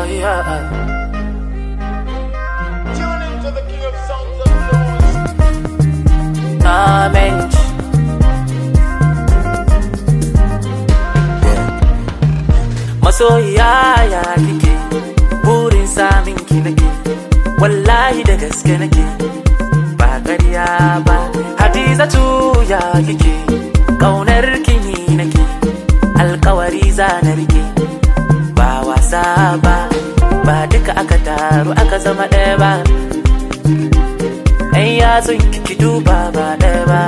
masoyiya Tune into the King of Songs and Blues. na menci masoyiya ya kike burin samin ki nake wallahi da gaske nake ba ƙarya ba hadizatu ya kike ƙaunar kini nake alkawari za na rike ba wasa ba ba duka aka taru aka zama ɗaya ba ɗan yatsun kiki duba ba ɗaya ba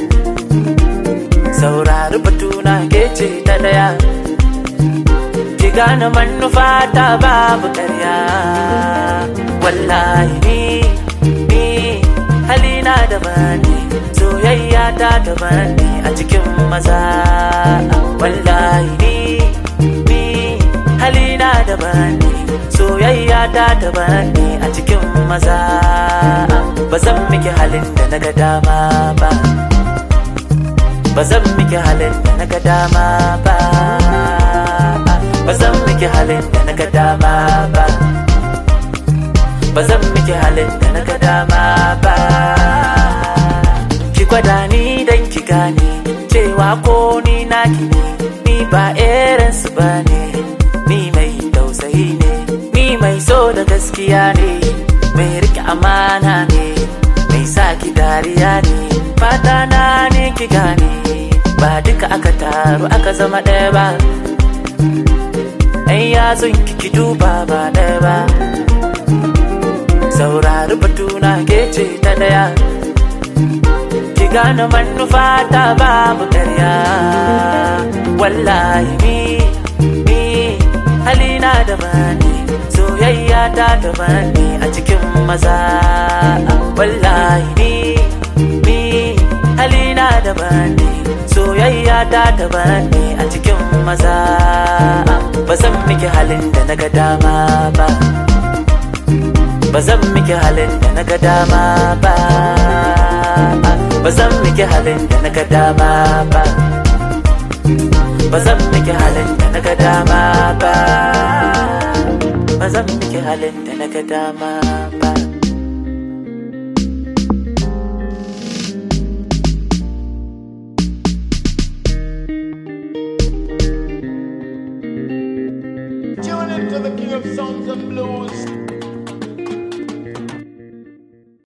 saurari batuna ke ce ta ɗaya ki gane manufa ta babu ƙarya wallahi ni ni halina daban ne soyayya ta daban ne a cikin maza wallahi ni ni halina daban ne soyayya ta daban ne a cikin maza ba zan miki halin da na ga dama ba ba zan miki halin da na ga dama ba ba zan miki halin da na ga dama ba ba zan miki halin da na ga dama ba ki gwada ni dan ki gane cewa ko ni naki ne ni ba irin su ba ne ni mai tausayi ne ni mai so da gaskiya ne mai rike amana ne mai sa ki dariya ne fata na ne ki gane ba duka aka taru aka zama ɗaya ba ɗan yatsun ki duba ba ɗaya ba saurari batuna ke ce ta ɗaya ki gane manufa ta babu ƙarya wallahi ni ni halina da bani soyayya ta da bani a cikin maza wallahi ni ni halina da bani soyayya ta da bani a cikin maza ba zan miki halin da na ga dama ba ba zan miki halin da na ga dama ba ba zan miki halin da na ga dama ba ba zan miki halin da na ga dama ba ba zan miki halin da na ga dama ba